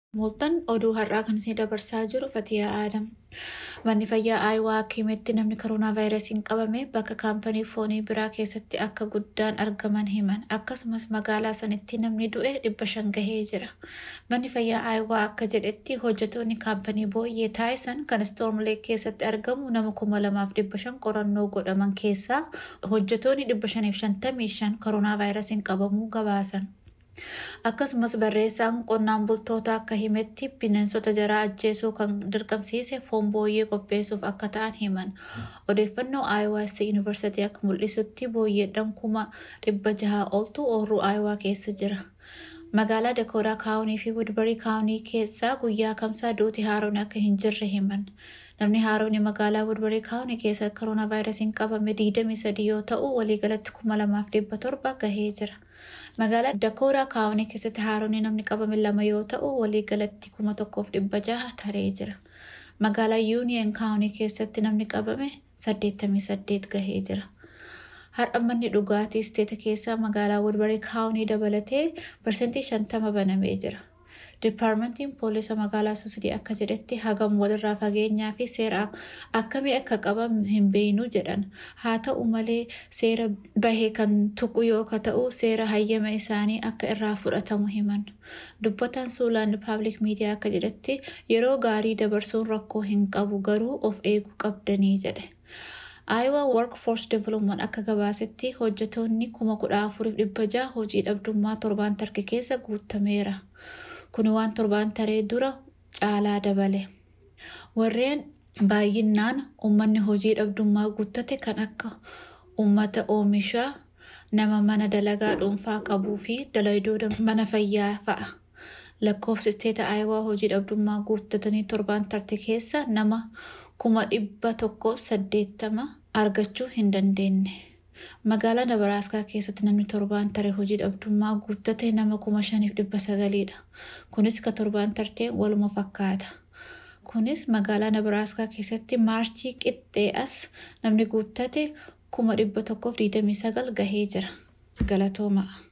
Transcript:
Mooltan oduu har'aa kan isin dabarsaa jiru Fatiyaa Aadam. Manni fayyaa Aayawaa akka himetti namni koronaa vaayirasiin qabame bakka kaampanii foonii biraa keessatti akka guddaan argaman himan. Akkasumas magaalaa sanitti namni du'e dhibba shan gahee jira. Manni fayyaa Aayawaa akka jedhetti hojjetoonni kaampanii booyyee taayisan kan Stormleek keessatti argamu nama kuma lamaaf dhibba shan qorannoo godhaman keessaa hojjetoonni dhibba shaniif shantamii shan koronaa vaayirasiin qabamuu gabaasan. Akkasumas barreessaan qonnaan bultoota akka himetti bineensota jaraa ajjeesuu kan dirqamsiise foon booyyee qopheessuuf akka ta'an himan. Odeeffannoo Aayawaa State Yuunivarsiitii akka mul'isutti booyyeedhaan kuma dhibba jahaa oltu oorruu Aayawaa keessa jira. Magaalaa Dakoodaa Kaawunii fi Wudbarii Kaawunii keessaa guyyaa kamsaa duuti haaroon akka hin jirre himan. Namni haaroon magaalaa Wudbarii Kaawunii keessa koronaa vaayirasiin qabame 23 yoo ta'u waliigalatti kuma lamaaf dhibba torba gahee jira. Magaalaa Dakoodaa Kaawunii keessatti haaroon namni qabame lama yoo ta'u waliigalatti kuma tokkoof dhibba jaha taree jira. Magaalaa Yuuniyeen Kaawunii keessatti namni qabame 88 gahee jira. Har'a manni dhugaatii isteeta keessaa magaalaa Wudbarii Kaawunii dabalatee parsantii shantama banamee jira. Dipaarmentiin poolisa magaalaa Suusidii akka jedhetti hagam walirraa fageenyaa fi seera akkamii akka qaban hin beeknu jedhan. Haa ta'u malee seera bahee kan tuqu yoo ta'u seera hayyama isaanii akka irraa fudhatamu himan. Dubbataan Suulaan Paabliik Miidiyaa akka jedhetti yeroo gaarii dabarsuun rakkoo hin qabu garuu of eeguu qabdanii jedhe. Aayawaa Workforce Development akka gabaasetti hojjetoonni kuma kudha afuriif dhibba jaha hojii dhabdummaa torbaan tarkee keessa guutameera. Kun waan torbaan taree dura caalaa dabale. Warreen baay'inaan uummanni hojii dhabdummaa guuttate kan akka uummata oomishaa, nama mana dalagaa dhuunfaa qabuu fi dalagoota mana fayyaa fa'a. Lakkoofsi isteeta Aayawaa hojii dhabdummaa guuttatanii torbaan tarte keessa nama kuma dhibba tokko saddeettama argachuu hin dandeenye. Magaalaa Dabaraaskaa keessatti namni torbaan tare hojii dhabdummaa guuttate nama kuma shaniif dhibba sagaliidha. Kunis ka torbaan tarteen waluma fakkaata. Kunis magaalaa Dabaraaskaa keessatti maarchii qixxee as namni guuttate kuma dhibba tokkoof digdamii sagal gahee jira. Galatoomaa.